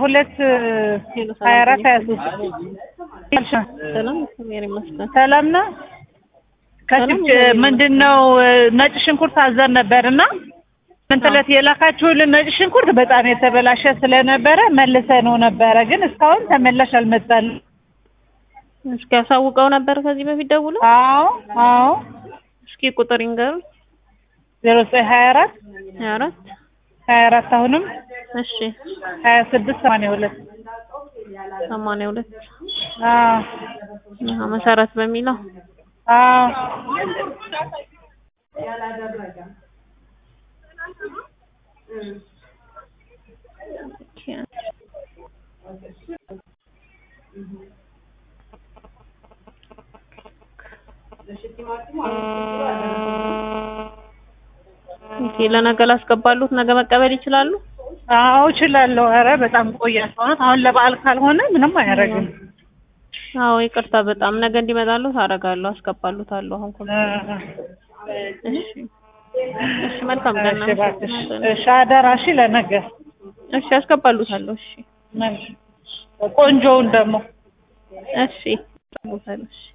ሁለት ሀያ አራት ሀያ ሶስት ሰላም እግዚአብሔር ይመስገን። ሰላም ነው። ከችፕ ምንድን ነው ነጭ ሽንኩርት አዘን ነበር እና ምንትለት የላካችሁልን ነጭ ሽንኩርት በጣም የተበላሸ ስለነበረ መልሰነው ነበረ፣ ግን እስካሁን ተመላሽ አልመጣልንም። እስኪ ያሳውቀው ነበር ከዚህ በፊት ደውሎ። አዎ አዎ እስኪ ቁጥር ይንገሩ። ዜሮ ዘጠኝ ሀያ አራት ሀያ አራት ሀያ አራት አሁንም እሺ ሀያ ስድስት ሰማንያ ሁለት ሰማንያ ሁለት አዎ አዎ፣ መሰረት በሚለው አዎ ኦኬ፣ ለነገ ላስገባሉት ነገ መቀበል ይችላሉ? አዎ እችላለሁ። ኧረ በጣም ቆያል። እውነት አሁን ለበዓል ካልሆነ ምንም አያደርግም። አዎ ይቅርታ፣ በጣም ነገ እንዲመጣሉት አደርጋለሁ፣ አስገባሉታለሁ። አሁን ኮ እሺ፣ እሺ፣ መልካም ቀን እሺ እባክሽ። እሺ አደራ። እሺ ለነገ እሺ፣ አስገባሉታለሁ። እሺ፣ ቆንጆውን ደግሞ እሺ፣ አስገባሉታለሁ። እሺ